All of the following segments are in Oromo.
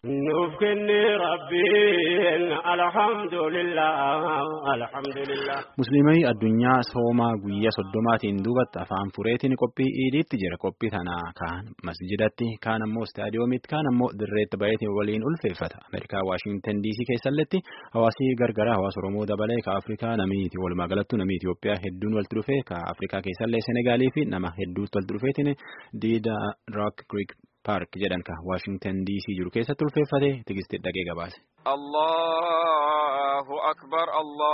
nuuf kenne rabbiin alhamdulillah alhamdulillah. Musliimii addunyaa soomaa guyyaa soddomaatiin duubatti afaan fureetiin qophii iidiitti jira. Qophii tana kaan masjidatti kaan ammoo istaadiyoomitti kaan ammoo dirreetti baay'eetiin waliin ulfeeffata. Ameerikaa Waashintan DC keessalletti hawaasii gargaraa hawaasa Oromoo dabalee ka Afrikaa namiiti walumaa galattuu namni Itoophiyaa hedduun walitti dhufee ka Afrikaa keessallee Senegaalii fi nama hedduutti walitti dhufeetiin diida Rock Creek Park jedhan ka Waashintan DC jiru keessatti ulfeeffate tigistii dhaqee gabaase. Allahu akbar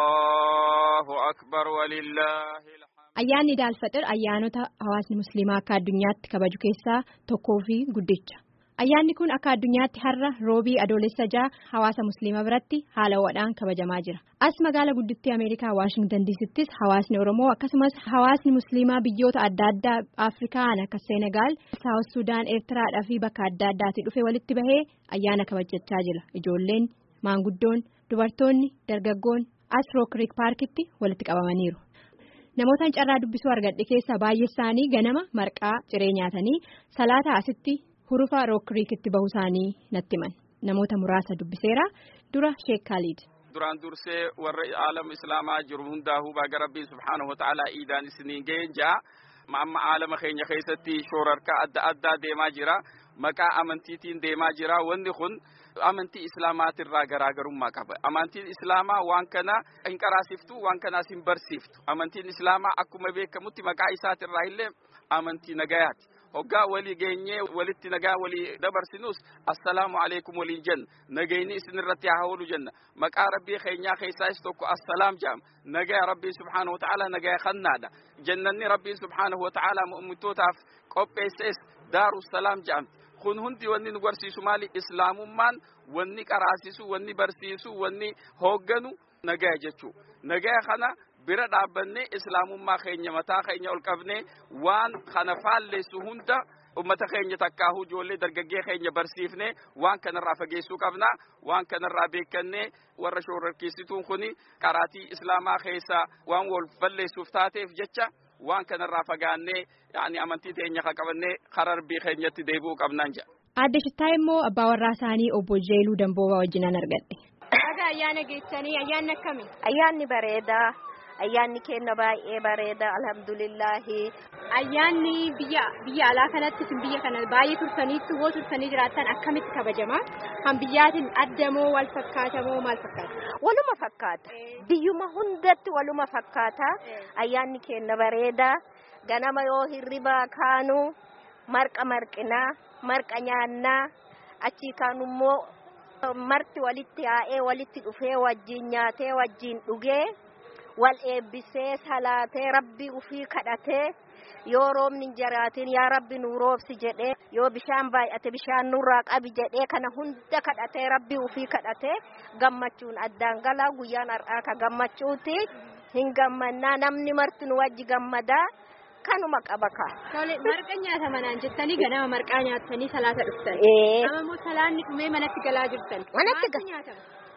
Allahu akbar walillahi. Ayyaanni Idil-Fixir ayyaanota hawaasni musliimaa akka addunyaatti kabaju keessaa tokkoo fi guddicha. Ayyaanni kun akka addunyaatti har'a roobii adoolessa ja'a hawaasa musliimaa biratti haala ho'aadhaan kabajamaa jira. As magaala guddittii Ameerikaa Waashintan Diisittis hawaasni Oromoo akkasumas hawaasni musliimaa biyyoota adda addaa Afrikaan akka Seenegaal, Saawus Sudaan, Eertiraadhaa fi bakka adda addaatii dhufee walitti bahee ayyaana kabajachaa jira. Ijoolleen, maanguddoon, dubartoonni, dargaggoon as Rook Creek Paarkitti walitti qabamaniiru. Namootaan carraa dubbisuu argadhe keessaa baay'ee isaanii ganama marqaa ciree nyaatanii salaata asitti hurufa Rook Creekitti bahuu isaanii natti himan. Namoota muraasa dubbiseera dura Sheek Khalid. Duraan dursee warra aalama islaamaa jiru hundaa'uu baga rabbiin subhaanahu wa ta'ala iidaan isiniin ga'een ja'a. Amma aalama keenya keessatti shoorarkaa adda addaa deemaa jira. Maqaa amantiitiin deemaa jira. Wanni kun amantii islaamaatirraa garaagarummaa qaba. Amantiin islaamaa waan kana hin qaraasiftu, waan kanaas hin barsiiftu. Amantiin islaamaa akkuma beekamutti maqaa isaatirraa illee amantii nagayaati. hoggaa walii geenyee walitti nagaa walii dabarsinus assalaamu alaikum waliin jenna nagayni isinirratti haa oolu jenna maqaa rabbii keenyaa keessaas tokko assalaam jedhama nagaya rabbii subhaanahu wataaalaa nagaya kannaadha jannanni rabbii subhaanahu wataaalaa mu'mintootaaf qopheessees daaru salaam jedhamti kun hundi wanni nu barsiisu maali islaamummaan wanni qaraasisu wanni barsiisu wanni hoogganu nagaya jechuu nagaya kana bira dhaabbannee islaamummaa keenya mataa keenya ol qabnee waan kana faalleessu hunda ummata keenya takkaahuu ijoollee dargaggee keenya barsiifnee waan kanarraa fageessuu qabna waan kanarraa beekannee warra shoorarkeessituun kuni qaraatii islaamaa keessaa waan wal falleessuuf taateef jecha waan kanarraa fagaannee yaani amantii teenya kan qabannee karaa rabbii keenyatti deebi'uu qabnaan jedha. Aadde Shittaa immoo abbaa warraa isaanii obbo Jeeluu Damboobaa wajjinan argadhe. Dhagaa ayyaana geessanii ayyaanni akkamii? Ayyaanni bareedaa. Ayyaanni keenya baay'ee bareeda alhamdulillahi. Ayyaanni biyya biyya alaa kanatti isin biyya kana baay'ee turtaniitti woo turtanii jiraattan akkamitti kabajama? Kan biyyaatiin adda moo wal fakkaata moo maal fakkaata? Waluma fakkaata. Biyyuma hundatti waluma fakkaata. Ayyaanni keenya bareeda. Ganama yoo hirribaa kaanu marqa marqinaa, marqa nyaannaa, achii kaanummoo marti walitti yaa'ee walitti dhufee wajjin nyaatee wajjin dhugee. wal eebbisee salaatee rabbi ufii kadhatee yoo roobni hin jiraatin yaa rabbi nu roobsi jedhee yoo bishaan baay'ate bishaan nurraa qabi jedhee kana hunda kadhatee rabbi ufii kadhatee gammachuun addaan galaa guyyaan har'aa ka gammachuuti hin gammannaa namni marti nu wajji gammadaa kanuma qaba ka. Tole marqa nyaata manaan jettanii ganama marqaa nyaattanii salaata dhuftan. Amma immoo salaanni dhumee manatti galaa jirtan. Manatti galaa.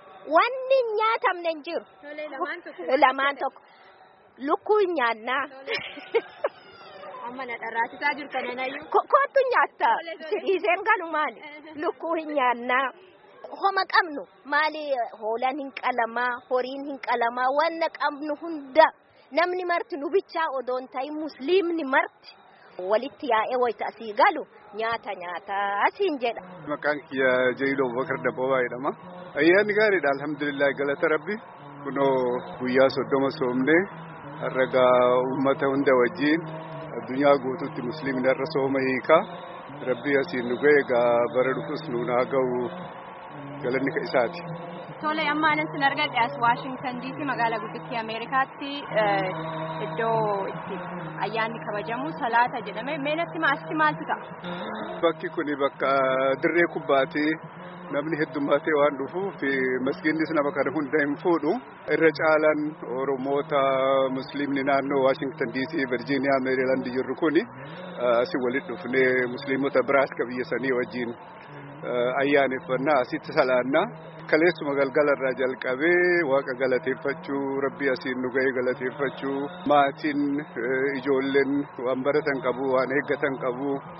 Wanni hin nyaatamne hin jiru. Lamaan tokko. Lukkuu hin nyaannaa. Amma na dharraatisaa jirtan anayyuu. Kootu nyaatta. Sidhiiseen galumaani. Lukkuu hin nyaannaa. Homa qabnu maali hoolaan hin qalamaa horiin hin qalamaa wanna qabnu hunda namni marti nu bichaa odoon ta'in musliimni marti walitti yaa'ee wayita asii galu nyaata nyaata asiin jedha. Maqaan kiyya Jailoo Bakar Dabboobaa jedhama. Ayyaanni gaariidha alhamdulillah galata rabbi kunoo guyyaa soddoma soomnee harragaa uummata hunda wajjiin addunyaa guutuutti musliimni har'a sooma hiikaa rabbi asiin nu ga'e egaa bara dhufus nuun haa ga'u galanni ka isaati. Tole amma anan sin argadhe as Waashingtan DC magaalaa guddittii Ameerikaatti iddoo itti ayyaanni kabajamu salaata jedhame meenatti maasti maaltu ta'a? Bakki kuni bakka dirree kubbaati. namni heddummaatee waan dhufuuf masgiinnis nama kana hunda hin fuudhu irra caalaan oromoota musliimni naannoo waashingtan diisii virjiiniyaa meeriilaand jirru kuni asii walitti dhufnee musliimota biraas ka biyya sanii wajjiin ayyaaneffannaa asitti salaannaa kaleessuma galgalarraa jalqabee waaqa galateeffachuu rabbii asiin nu ga'ee galateeffachuu maatiin ijoolleen waan baratan qabu waan eeggatan qabu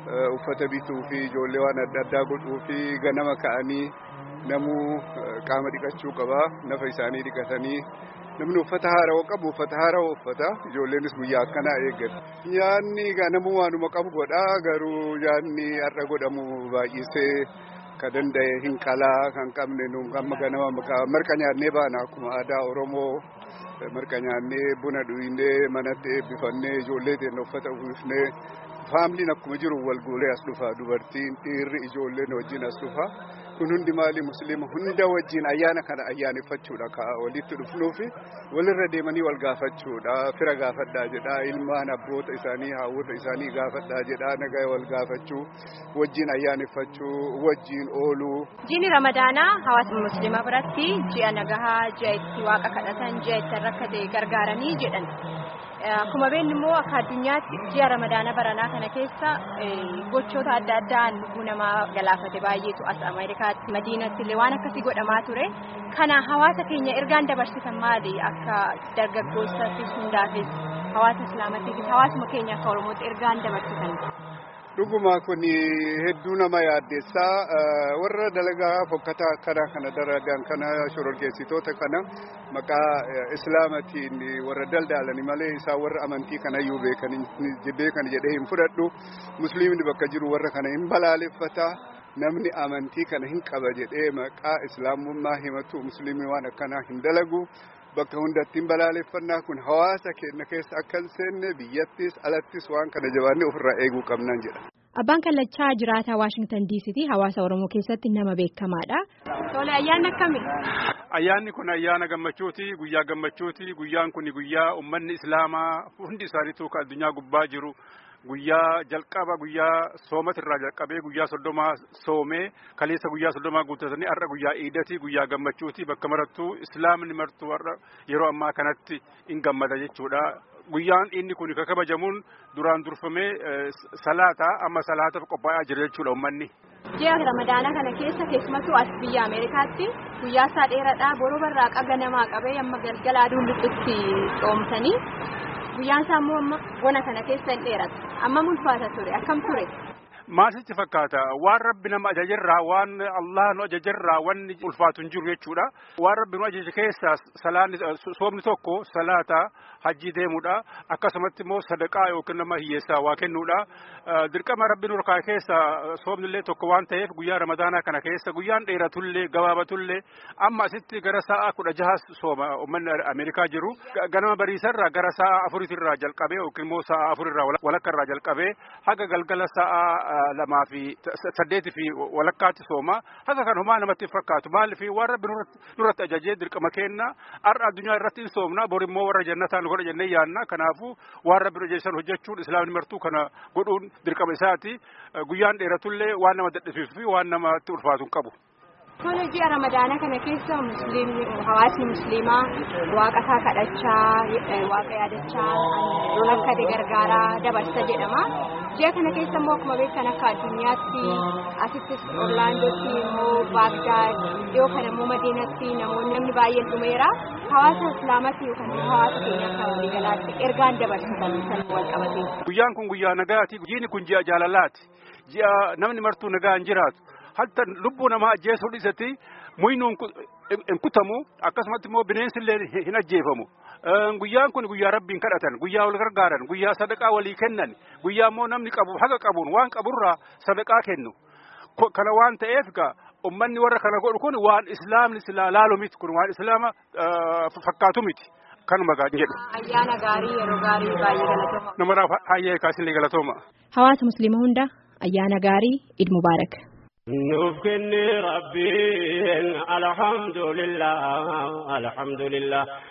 uffata bituu fi ijoollee waan adda addaa godhuu fi ganama ka'anii namuu qaama dhiqachuu qaba nafa isaanii dhiqatanii namni uffata haarawaa qabu uffata haarawaa uffata ijoolleenis guyyaa akkanaa eeggatu. Nyaanni namuu waanuma qabu godha garuu nyaanni har'a godhamu baay'isee ka danda'e hin qalaa kan qabne nu amma ganama marqa nyaannee baana akkuma aadaa Oromoo marqa nyaannee buna dhuyinnee manatti eebbifannee ijoollee teenya uffata uwwifnee faamiliin akkuma jiru wal guulee as dhufa dubartiin dhiirri ijoolleen wajjin as dhufa. kun hundi maali musliima hunda wajjin ayyaana kana ayyaaneffachuudha ka walitti dhufnuufi walirra deemanii wal gaafachuudha fira gaafadhaa jedha ilmaan abboota isaanii haawwota isaanii gaafadhaa jedha nagaa wal gaafachuu wajjin ayyaaneffachuu wajjin ooluu. Jiini Ramadaanaa hawaasa musliimaa biratti ji'a nagahaa ji'a itti waaqa kadhatan ji'a itti rakkate gargaaranii jedhan. Akkuma beeknu immoo akka addunyaatti ji'a ramadaana baranaa kana keessa gochoota adda addaan lubbuu namaa galaafate baay'eetu as Ameerikaatti Madiinatti illee waan akkasii godhamaa ture. Kana hawaasa keenya ergaan dabarsitan maali akka dargaggootaafis hundaafis hawaasa islaamatiifis hawaasuma keenya akka Oromootti ergaan dabarsitan. Dhuguma kun hedduu nama yaaddeessaa warra dalagaa fokkataa akkana kana dalagan kana shororkeessitoota kana maqaa islaamatiin warra daldalani malee isaan warra amantii kanayyuu beekan beekan jedhee hin fudhadhu musliimni bakka jiru warra kana hin balaaleffata namni amantii kana hin qaba jedhee maqaa islaamummaa himatu musliimni waan akkanaa hin dalagu. bakka hundatti hin balaaleffannaa kun hawaasa keenya keessa akka hin seenne biyyattis alattis waan kana jabaannee ofirraa eeguu qabnan jedha. Abbaan Kallachaa jiraataa Waashingtan diisitii hawaasa Oromoo keessatti nama beekamaadha. Tole ayyaanni akkamii? Ayyaanni kun ayyaana gammachuuti guyyaa gammachuuti guyyaan kun guyyaa uummanni islaamaa hundi isaaniitu kan addunyaa gubbaa jiru. guyyaa jalqaba guyyaa soomatirraa jalqabee guyyaa soddomaa soomee kaleessa guyyaa soddomaa guuttatanii har'a guyyaa iidati guyyaa gammachuuti bakka marattuu islaamni martuu har'a yeroo ammaa kanatti hin gammada jechuudha. Guyyaan inni kun kan kabajamuun duraan durfamee salaata amma salaataaf qophaa'aa jira jechuudha uummanni. Ji'a ramadaana kana keessa keessumattuu as biyya Ameerikaatti guyyaa isaa dheeraadhaa boroo barraaqa ganamaa qabee amma galgala aduun lixutti coomsanii guyyaan isaa immoo amma bona kana keessa hin dheeratu amma ulfaata ture akkam ture. Maasitti fakkaata waan rabbi nama ajajarraa waan Allah nu ajajarraa wanni ulfaatu hin jiru jechuudha. Waan rabbi nu ajaje keessaa salaanni soomni tokko salaata hajjii deemuudha. Akkasumatti immoo sadaqaa yookiin nama hiyyeessaa waa kennuudha. Dirqama rabbi nu harkaa keessa soomni illee tokko waan ta'eef guyyaa ramadaanaa kana keessa guyyaan dheeratullee gabaabatullee amma asitti gara sa'a kudha jahas sooma uummanni Ameerikaa jiru. Ganama bariisarraa gara sa'a afuritirraa jalqabee yookiin immoo sa'a afurirraa walakkarraa jalqabee haga galgala sa'a lamaa fi saddeetii fi walakkaatti sooma haka kan homaa namatti fakkaatu maal fi waan rabbi nurratti ajajee dirqama kenna har'a addunyaa irratti hin soomna bor immoo warra jannataan godha jennee yaanna kanaafu waan rabbi ajajesan hojjechuun islaamni martuu kana godhuun dirqama isaati guyyaan dheeratullee waan nama dadhabsiisuu fi waan namatti ulfaatu hin qabu. Tole ji'a ramadaana kana keessa musliimni hawaasni musliimaa waaqa isaa kadhachaa waaqa yaadachaa lola akka gargaaraa dabarsa jedhama. Ji'a kana keessa immoo akkuma beektan akka addunyaatti asittis Orlaandootti immoo Baagdaad dhiyoo kana immoo Madiinatti namoonni namni baay'een dhumeera. Hawaasa islaamatti yookaan hawaasa keenya akka waliigalaatti ergaan dabarsan san wal qabatee. Guyyaan kun guyyaa nagaati. Jiini kun ji'a jaalalaati. Ji'a namni martuu nagaan jiraatu. hatta lubbuu namaa ajjeesuu dhiisatti muynuun hin kutamu akkasumatti immoo bineensillee hin ajjeefamu. Guyyaan kun guyyaa rabbiin kadhatan guyyaa wal gargaaran guyyaa sadaqaa walii kennan guyyaa immoo namni qabu haga qabuun waan qaburraa sadaqaa kennu. Kana waan ta'eef gaa ummanni warra kana godhu kun waan islaamni silaa laalu miti kun waan islaama fakkaatu miti. Kanuma gaa jedhu. Ayyaana gaarii yeroo gaarii baay'ee galatooma. Namaraaf hayyee kaasinlee galatooma. Hawaasa musliima hunda ayyaana gaarii Eid Mubaarak. nuuf kenne rabbiin alhamdulillah alhamdulillah